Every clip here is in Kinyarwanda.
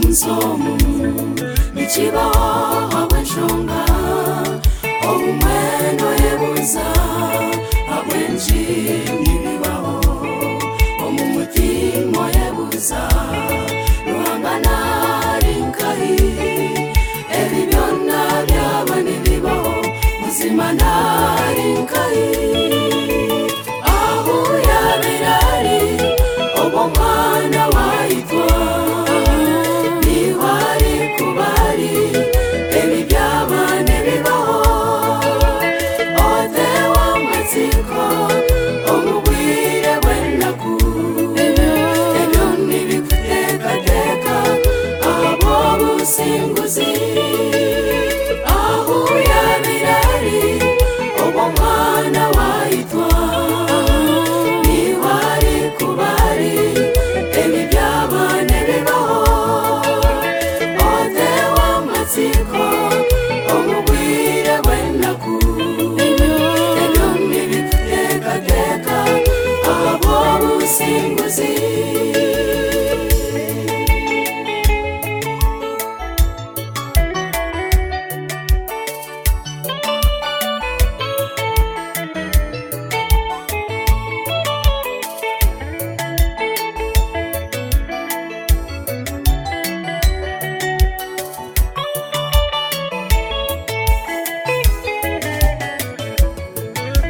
insomu n'ikibahawe nshonga omwendo ebuza abwenshi n'ibibaho omu mutima ebuza ruhangana rinkahi ebi byona byaba nibibaho muzima narinkahi aho yabera ari uwo mwana wayitwa niho ari kuba ari ibi byaba ntibibaho ode w'amatsiko umubwire wenda ku ebyo ntibikutekateka abo businguzi aho yabera ari uwo mwana wayitwa niba ari kuba ari ibi byaba ntibibaho ode w'amatsiko umubwire wenda ku ebyo ntibikutekateka abo businguzi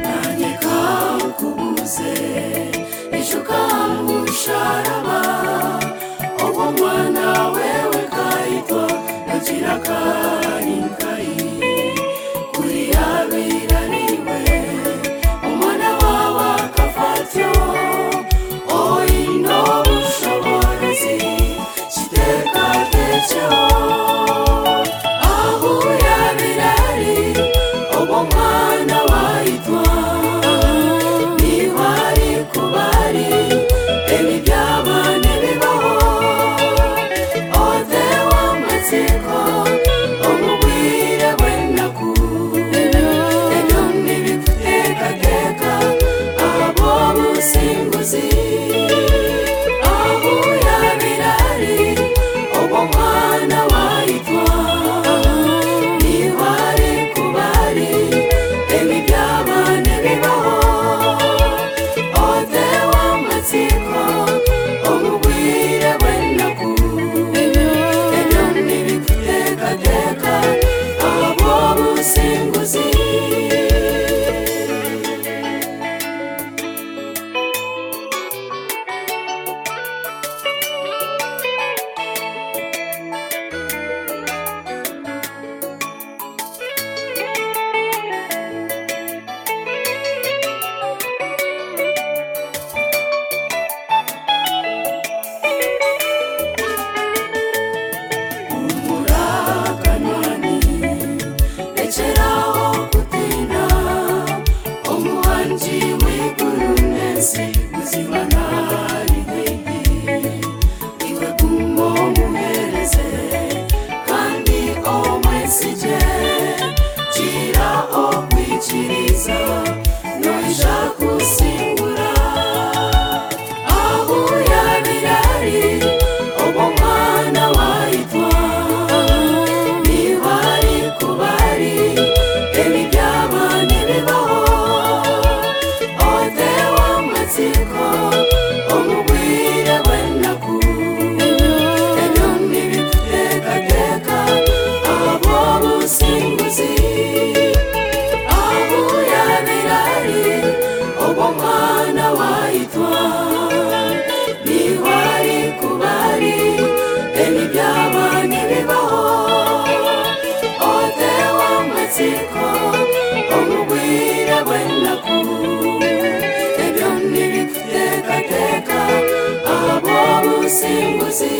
nanjye kakubuze ejo kamusharaba uwo mwana wewe kayitwa agira karinkayi kuri yabera ariwe umwana wawe akafatyo oyino bushobozi kitekatekeho aho yabera ari uwo mwana wayitwa niba ari kuba ari ibi byaba ntibibaho ode w'amatsiko umubwire wenda ku ebyo ntibikutekateka abo busimbuzi aho yabera ari uwo mwana wayitwa ntibari kubari ibi byaba ntibibaho ode w'amatsiko umubwire wenda ku ibyo ntibikutekateka abo busimbuzi umurakanyoni rekeraho gutinda umuhanji w'iguru neza ubuzima ntari bwigi iwe kumwomuhereze kandi omwesige gira okwikiriza noja kusimbura aho yabira ari uwo mwana wayitwa niba ari kuba ari ibi byaba ntibibaho ode w'amatsiko umubwire wenda ku ebyo ntibikutekateka abo busimbuzi aho yabera ari uwo mwana wayitwa niba ari kuba ari ibi byaba ntibibaho ode w'amatsiko umubwire wenda ku ebyo ntibikutekateka abo busimbuzi